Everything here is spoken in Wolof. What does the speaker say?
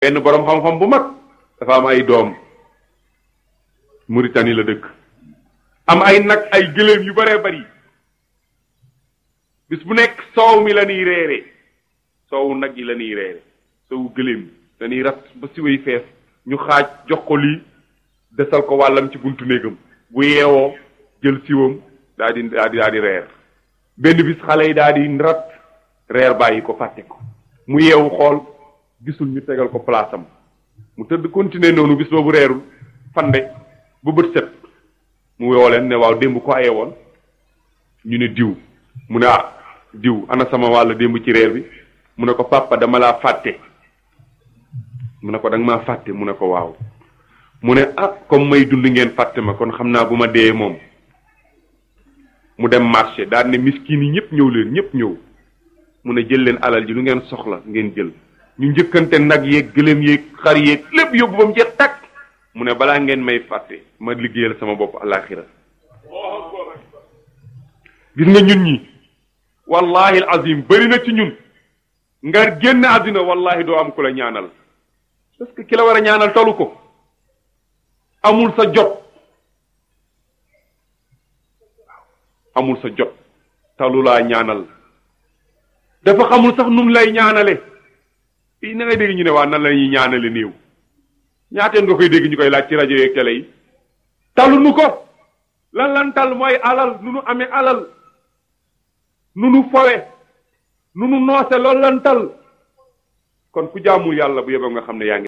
benn boroom xam-xam bu mag dafa am ay doom Mauritanie la dëkk am ay nag ay gëléem yu baree bari bis bu nekk soow mi la ñuy reere soowu nag yi la ñuy reere soowu gëléem dañuy rat ba siwéy fees ñu xaaj jox ko lii desal ko wàllam ci buntu néegam bu yeewoo jël siwam daa di daa di daa di reer benn bis xale yi daa di rat reer bàyyi ko fàtte ko mu yeewu xool gisul ñu tegal ko place am mu tëdd continuer noonu bis boobu reerul fande ba bët set mu woo leen ne waaw démb ko aye woon ñu ne diw mu ne ah diw ana sama wàll démb ci reer bi mu ne ko papa dama laa fàtte mu ne ko danga maa fàtte mu ne ko waaw mu ne ah comme may dund ngeen fàtte ma kon xam naa bu ma dee moom mu dem marché daal ne miskin yi ñëpp ñëw leen ñëpp ñëw mu ne jël leen alal ji lu ngeen soxla ngeen jël ñu njëkkante nag yeeg gëléem yeeg xar yeeg lépp yóbbu ba mu jeex takk mu ne balaa ngeen may fàtte ma liggéeyal sama bopp alaxira gis nga ñun ñi wallahi alazim bëri na ci ñun nga génn àddina wallahi doo am ku la ñaanal parce que ki la war a ñaanal talu ko amul sa jot amul sa jot talu laa ñaanal dafa xamul sax num lay ñaanale fii na ngay dégg ñu ne waa nan la ñuy ñaanale néew ñaateen nga koy dégg ñu koy laaj ci rajo yeeg télé yi talu nu ko lan lan tal mooy alal nu nu amee alal nu nu fowe nu nu noose loolu lan tal kon ku jaamul yàlla bu yeboo nga xam ne yaa ngi